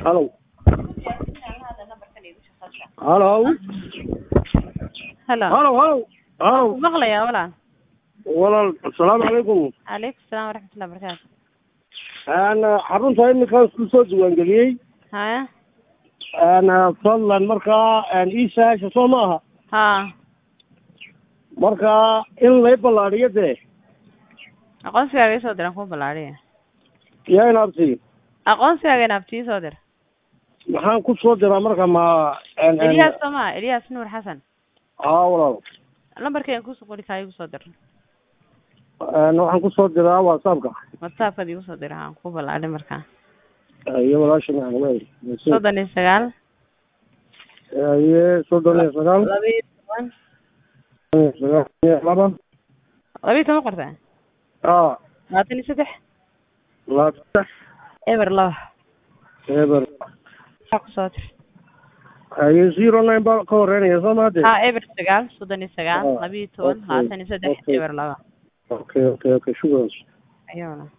halow halow halo halow halow halow maqlayaa walaal walaal asalaamu calaykum calaykum salaam waraxmatullahi wabarakaatu Een, xarunta iminkaan isku soo diiwaangeliyey haya Een, fadlan markaa een, ii sahasha soo ma aha ha marka in lay ballaadhiyo dee aqoonsigaaga isoo diran kuu ballaadhiya yaa inaabti aqoonsigaaga inaabtii soo dir maxaan ku soo diraa marka ma een, een, eliyaas soo maa eliyaas nuur xasan haa walaal lambarkeen kusoo qori kaa igu soo dir Een, waxaan ku soo diraa whatsappka whatsappkaad igu soo dir haan kuu ballaadhi markaa iyo walaasha maclumeed soddon iyo sagaal iyo soddon iyo sagaal laba iyo toban sagaal iyo laba laba iyo toban qortaa aa labaatan iyo saddex labaatan eber laba eber waxaa kusoo dir iyo zero nine baa ka horeynaya soo maade ha eber sagaal soddon iyo sagaal Ah, laba iyo toban okay, labaatan iyo saddex okay. eber laba okay okay okay shukran ayawna